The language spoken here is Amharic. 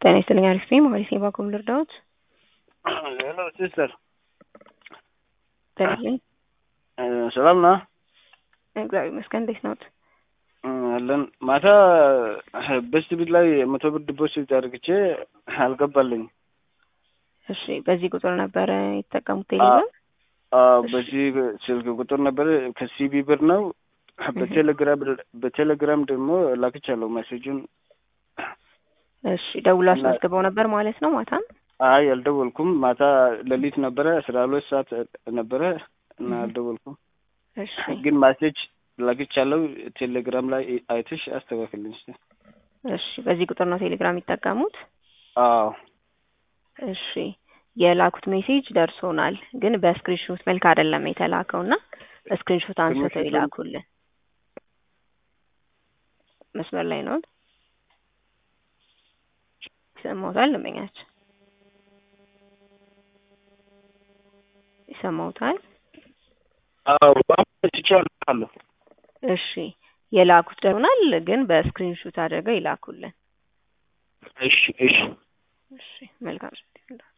ጤና ይስጥልኝ አሪፍ ነኝ ማለት ነው ባኮም ልርዳዎት ሄሎ ሲስተር ጤና ይስጥልኝ ሰላም ና እግዚአብሔር ይመስገን እንዴት ነዎት አለን ማታ በስት ቢት ላይ መቶ ብር ዲፖዚት አድርግቼ አልገባልኝ እሺ በዚህ ቁጥር ነበረ የተጠቀሙት ቴሌብር በዚህ ስልክ ቁጥር ነበረ ከሲቢ ብር ነው በቴሌግራም በቴሌግራም ደግሞ ላክቻለሁ ሜሴጁን እሺ ደውሎ አስመዝግበው ነበር ማለት ነው ማታም አይ አልደወልኩም ማታ ሌሊት ነበረ አስራ ሁለት ሰዓት ነበረ እና አልደወልኩም እሺ ግን ማሴጅ ላክቻለሁ ቴሌግራም ላይ አይተሽ አስተካክልኝ እስኪ እሺ በዚህ ቁጥር ነው ቴሌግራም የሚጠቀሙት አዎ እሺ የላኩት ሜሴጅ ደርሶናል ግን በስክሪንሾት መልክ አይደለም የተላከው እና ስክሪንሾት አንስተው ይላኩልን መስመር ላይ ነው ይሰማውታል ደንበኛችን ይሰማውታል አዎ ትችላለሁ እሺ የላኩት ደርሶናል ግን በስክሪንሾት አድርገው ይላኩልን እሺ እሺ እሺ መልካም